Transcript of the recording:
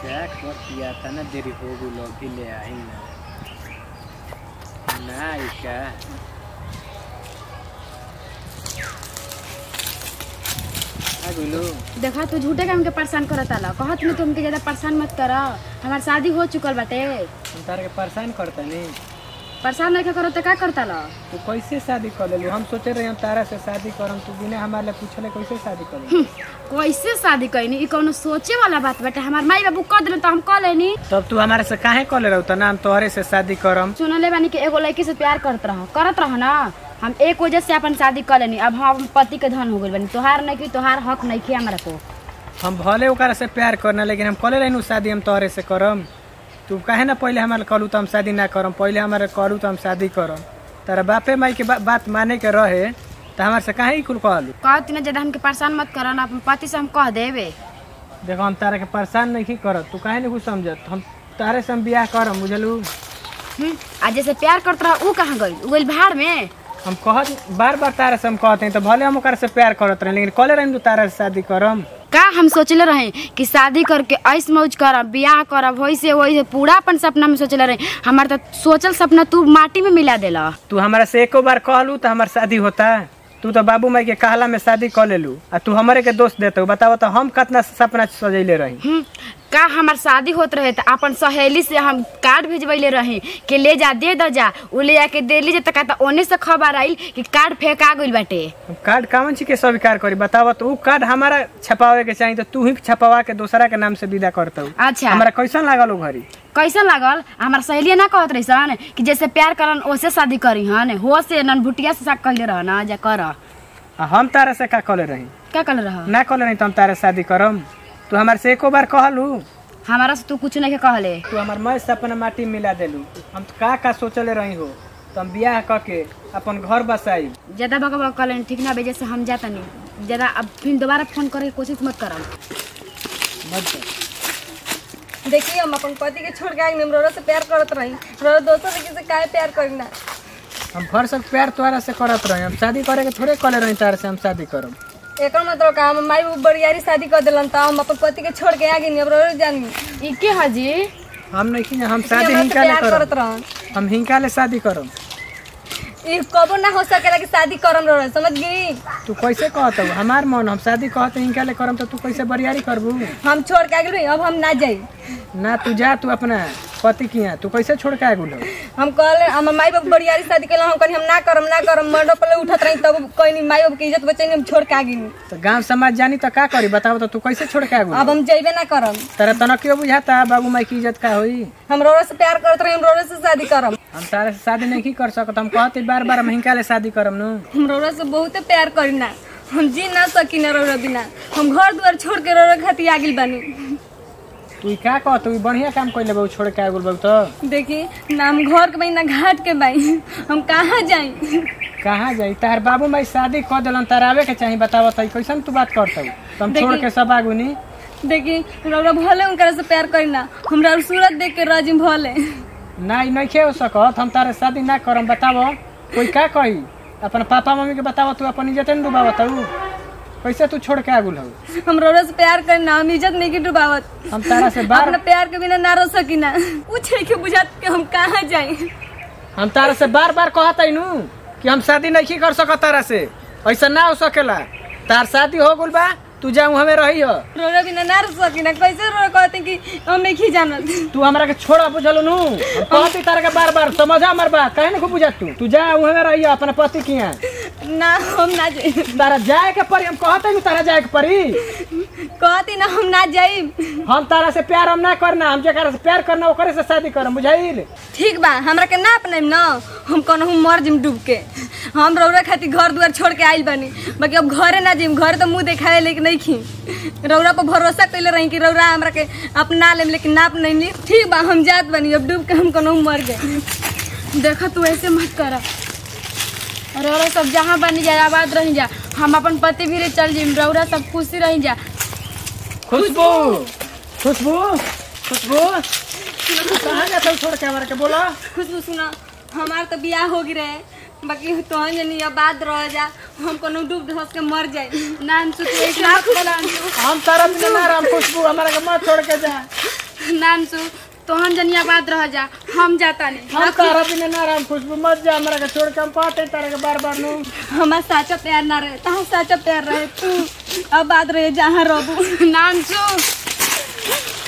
क्या करतिया तना देरी हो गइल अभी ले आई ना ना आई का आ गइलो देखा तू झूठे के हमके परेशान करत आला कहत नहीं तुमके ज्यादा परेशान मत कर हमार शादी हो चुकल बाटे हम तारे के परेशान करता नहीं परेशान नहीं करो तो का करता ला तू कैसे शादी कर लेलू हम सोचे रहे हम तारा से शादी करम तू बिना हमारे लिए पूछले कैसे शादी कर लेलू? कैसे शादी कैनी ई कौनो सोचे वाला बात बाटे हमार माई बाबू कह दिले तो हम कह लेनी तब तू हमारे से काहे कर ले रहो ना हम तोहरे से शादी करम सुनले बानी कि एगो लड़की से प्यार करत रह करत रह ना हम एक वजह से अपन शादी कर लेनी अब हम अपन पति के धन हो गइल बानी तोहार नहीं की तोहार हक नहीं की हमरा को हम भले ओकरा से प्यार करना लेकिन हम कले रहनू शादी हम तोहरे से करम तू काहे ना पहले हमारे कहलू तो हम शादी ना करम पहले हमारे कहलू तो हम शादी करम तारा बापे माई के बा, बात माने के रहे तो हमारे से काहे ही कुल कहलू कहती ना ज्यादा हमके परेशान मत कर ना अपन पति से हम कह देबे देखो हम तारा के परेशान नहीं करत तू काहे नहीं कुछ समझत हम तारे से हम बियाह करम बुझलू हम्म, आ जैसे प्यार करत रह ऊ कहाँ गइल ऊ गइल भाड़ में हम कहत बार बार तारा से हम कहते हैं तो भले हम ओकरा से प्यार करत रहे लेकिन कले रहनू तारा से शादी करम का हम सोचले रहे कि शादी करके ऐस मौज करब बियाह करब वैसे वैसे पूरा अपन सपना में सोचले रहे हमार तो सोचल सपना तू माटी में मिला देला तू हमारा से एको बार कहलू तो हमार शादी होता तू तो बाबू माई के कहला में शादी कर लेलू आ तू हमारे के दोस्त देते बताओ तो हम कितना सपना सजैले रही हम्म, का हमार शादी होत रहे तो अपन सहेली से हम कार्ड भेजवैले रही कि ले जा दे द जा उ ले जाके दे लीजिए तो कहता ओने से खबर आई कि कार्ड फेंका गइल बाटे हम कार्ड कामन छी के स्वीकार करी बताओ तो उ कार्ड हमारा छपावे के चाहिए तो तू ही छपवा के दूसरा के नाम से विदा करता अच्छा हमारा कैसन लागल उ घरी कैसन लागल हमार सहेलिया ना कहत रही सन कि जैसे प्यार करन ओसे शादी करी हन हो से ननभुटिया से कहले रह ना जा कर आ हम तारा से का कले रही क्या कहले रह ना कले नहीं तो हम तारा से शादी करम तू हमारे से एको बार कहलू हमारा से तू कुछ नहीं के कहले तू हमार मैं सपना माटी में मिला देलू हम तो का का सोचले रही हो तो हम बियाह क के अपन घर बसाई ज्यादा बका बका कहले ठीक ना बेजे से हम जाता नहीं ज्यादा अब फिर दोबारा फोन करे के कोशिश मत करम मत कर। देखिए हम अपन पति के छोड़ के आगे हम रोरा से प्यार करत रही रोरा दोस्तों लड़की से काहे प्यार करी ना हम भर सब प्यार तोहरा से करत रही हम शादी करे के थोड़े कले रही तारा से हम शादी करब एकर मतलब का हम माई बाबू बड़ियारी शादी कर दिलन त हम अपन पति के छोड़ के आगे नहीं अब रोरा जानी ई के हाजी हम नहीं की हम शादी हमरा से हिंका ले प्यार करत करब रहन हम हिंका ले शादी करब ई कबो ना हो सकेला कि शादी करम रोरा समझ गई तू कैसे कहत हऊ? हमार मन हम शादी कहत हिंका ले करम तो तू कैसे बरियारी करबू हम छोड़ के आगे अब हम ना जाई ना तू जा तू अपना पति की यहाँ तू कैसे छोड़ के आ गुल हम कहले हम माई बाबू बड़ियारी शादी कैला हम कहनी हम ना करम ना करम मर्डो पले उठत रही तब कहनी माई बाबू की इज्जत बचैनी हम छोड़ के आगे तो गांव समाज जानी तो का करी बताओ तो तू कैसे छोड़ के आ गुल अब हम जइबे ना करम तेरा तना क्यों बुझाता बाबू माई की इज्जत का होई हम रोरा से प्यार करत रही हम रोरा से शादी करम हम तारे से शादी नहीं कर सकत हम कहते बार बार हम हिंका ले शादी करम नु हम रौरा से बहुते प्यार करी ना हम जी ना सकी ना रौरा बिना हम घर दुआर छोड़ के रौरा खातिर आगिल बानी तू का कह तू बढ़िया काम कर लेबू छोड़ के आ गुल तो देखी ना हम घर के बाई ना घाट के बाई हम कहाँ जाई कहाँ जाई तार बाबू माई शादी कर दिलन तार आवे के चाही बतावत है कैसन तू बात करत हऊ? तो हम छोड़ देखी- के सब आगू नी देखी रौरा भले उनकरा से प्यार करी ना हमरा सूरत देख के राजी भले ना ई नहीं हो सकत हम तारे शादी ना करम बतावो कोई का कही अपन पापा मम्मी के बतावो तू अपन इज्जत न डुबावत हऊ कैसे तू छोड़ के आगुल हऊ हम रौरा से प्यार करी ना हम इज्जत नहीं की डुबावत हम तारा से बार अपना प्यार के बिना ना रह सकी ना पूछे के बुझात के हम कहाँ जाई हम तारा से बार बार कहत नु कि हम शादी नहीं कर सकत तारा से ऐसा ना हो सकेला तार शादी हो गुल बा तू जाऊँ हमें रही हो रौरा बिना ना रह सकी ना कैसे रौरा कहते कि हम नहीं जानत तू हमरा के छोड़ा बुझल नु हम कहती तारा के बार बार समझा हमर बात कहे ना बुझत तू तू जा हमें रही हो अपना पति की यहाँ ना हम ना जाई तारा जाए के परी हम कहते नु तारा जाए के परी कहती ना हम ना जाई हम तारा से प्यार हम ना करना हम जेकरा से प्यार करना ओकरे से शादी करम बुझाइल ठीक बा हमरा के ना अपनाइम ना हम कहूँ मर जिम डूब के हम रौरा खातिर घर दुआर छोड़ के आइल बानी बाकी अब घरे ना जिम घर तो मुंह देखाए लेकिन नहीं खी रौरा पर भरोसा कैले रही कि रौरा हमरा के अपना लेम लेकिन ना अपनैली ठीक बा हम जात बानी अब डूब के हम कहूँ मर गए देखा तू ऐसे मत कर रौरा सब जहाँ बनी जा आबाद रही जा हम अपन पति भी रे चल जिम रौरा सब खुशी रही जा खुशबू खुशबू खुशबू तू कहाँ जाता छोड़ के हमारे के बोला खुशबू सुना हमार तो बियाह हो गई रहे बाकी तोहन जनी आबाद रह जा हम कोनो डूब धस के मर जाए ना अंशु तू ऐसे मत बोला अंशु हम तारा बिना ना राम खुशबू हमारे के मत छोड़ के जा नानसू तोहन जनिया बात रह जा हम जाता नहीं हम तारा बिना ना राम खुशबू मत जा हमरा के छोड़ के हम पाते तारा के बार बार नु हमार साचा प्यार ना रहे तहां साचा प्यार रहे तू अब बात रहे जहाँ रहबू नानसू